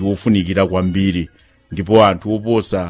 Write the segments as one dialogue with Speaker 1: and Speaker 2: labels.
Speaker 1: wofunikira kwambiri ndipo anthu oposa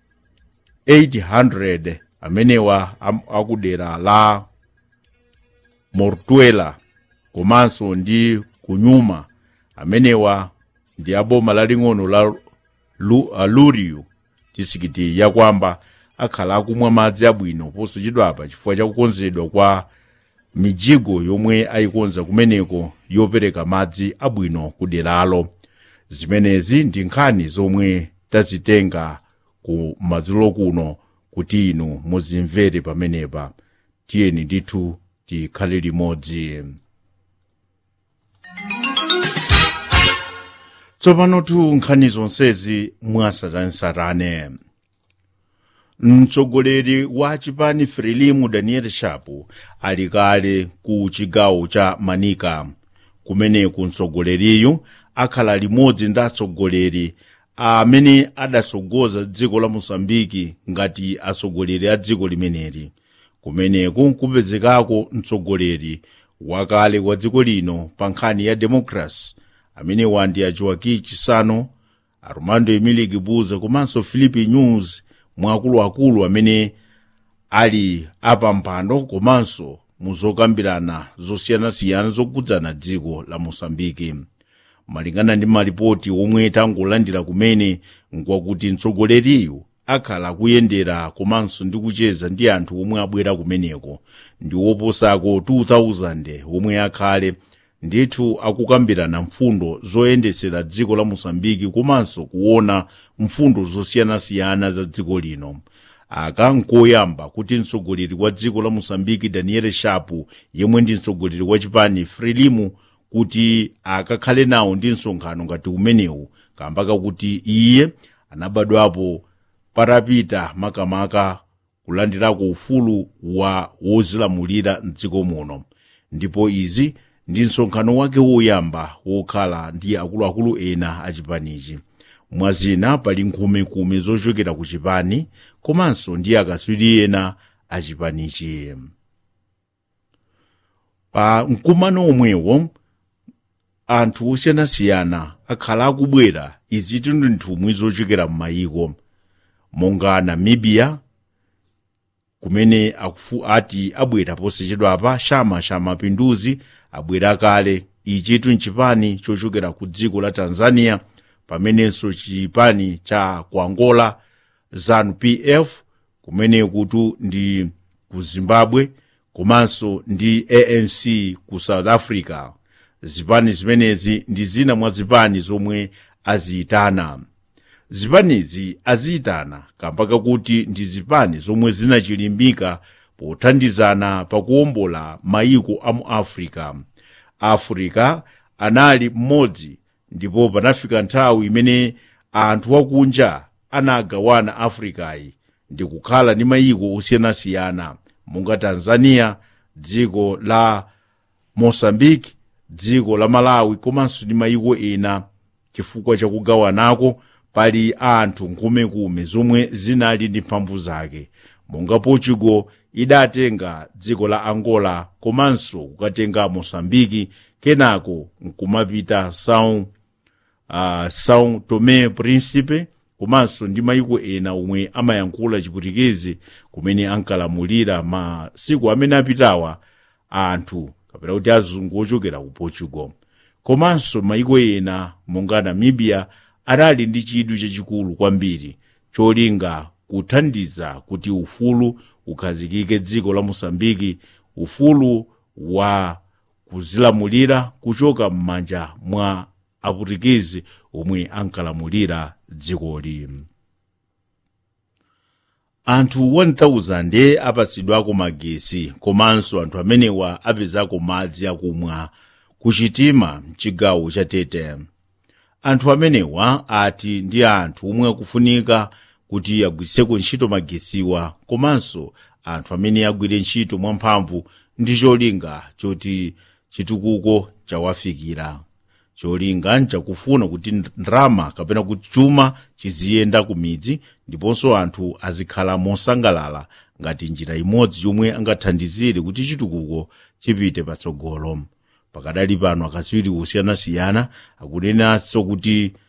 Speaker 1: 800 amenewa am- akudera la mortuela komanso ndi kunyuma amenewa ndi aboma laling'ono la Lu, uh, luriyu chisikiti yakwamba akhala akumwa madzi abwino posachedwapa chifukwa chakukonzedwa kwa mijigo yomwe ayikonza kumeneko yopereka madzi abwino ku deralo zimenezi ndi nkhani zomwe tazitenga ku madzulo kuno kuti inu muzimvere pamenepa tiyeni ndithu tikhale limodzi tsopano tu nkhani zonsezi mwasatansatane mtsogoleri wa chipani frelimu daniel shapu ali kale ku chigawo cha manika kumeneku mtsogoleriyu akhala limodzi ndi atsogoleri amene adatsogoza dziko la mosambiki ngati atsogoleri a dziko limeneli kumeneku kupezekako mtsogoleri wakale wa dziko lino pa nkhani ya democracy amene wandi a joaki chisano armando emili gibuza komanso philipi news mwaakuluakulu amene ali apampando komanso muzokambirana zosiyanasiyana zokudzana dziko la mosambiki malingana ndi malipoti omwe tangolandira kumene nkwakuti mtsogoleriyu akhala akuyendera komanso ndi kucheza ndi anthu omwe abwera kumeneko ndi woposako 2000 omwe akhale ndithu akukambirana mfundo zoyendetsera dziko la mosambiki komanso kuona mfundo zosiyanasiyana za dziko lino aka nkoyamba kuti mtsogoleri wa dziko la mosambiki daniel shapu yemwe ndi mtsogoleri wa chipani frelimu kuti akakhale nawo ndi msonkhano ngati umenewu kamba kakuti iye anabadwapo patapita makamaka kulandirako ufulu wa wozilamulira mdziko muno ndipo izi ndi msonkhano wake woyamba wokhala ndi akuluakulu ena a chipanichi mwazina pali nkhumekume zochokera ku chipani komanso ndi akatswiri ena a chipanichi pa mkumano omwewo anthu osiyanasiyana akhala akubwera izi ndi nthumwi zochokera m'mayiko monga namibia kumene akufu ati abwera posachedwapa chama cha mapinduzi abwera kale ichitu nchipani chochokera ku dziko la tanzania pamenenso chipani cha ku angola zanu pf kumene kutu ndi ku zimbabwe komanso ndi anc ku south africa zipani zimenezi ndi zina mwa zipani zomwe aziyitana zipanizi aziyitana kamba kakuti ndi zipani zomwe zinachilimbika pothandizana pakuwombola mayiko a mu africa africa anali mmodzi ndipo panafika nthawi imene anthu akunja anagawana africayi ndi kukhala ndi mayiko osiyanasiyana monga tanzania dziko la mosambiki dziko la malawi komanso ndi mayiko ena chifukwa chakugawanako pali anthu nkhumekume zomwe zinali ndi mphamvu zake monga portugal idatenga dziko la angola komanso kukatenga mosambiki kenako nkumapita são uh, são tomé príncipe komanso ndi mayiko ena omwe amayankhula chiputikezi kumene ankalamulira masiku amene apitawa anthu kapena kuti azungu ochokera ku portugal komanso mayiko ena monga namibia adali ndi chidwi chachikulu kwambiri cholinga kuthandiza kuti ufulu ukhazikike dziko la mosambiki ufulu wa kuzilamulira kuchoka m'manja mwa aputikizi omwe ankalamulira dzikoli anthu 1000 apatsidwako magesi komanso anthu amenewa apezako madzi akumwa kuchitima mchigawo cha tete anthu amenewa ati ndi anthu omwe akufunika kuti agwiritseko ntchito magesiwa komanso anthu amene agwire ntchito mwamphamvu ndi cholinga choti chitukuko chawafikira cholinga nchakufuna kuti ndrama kapena kuti chuma chiziyenda ku midzi ndiponso anthu azikhala mosangalala ngati njira imodzi yomwe angathandizire kuti chitukuko chipite patsogolo pakadali pano akatswiri osiyanasiyana akunenanso kuti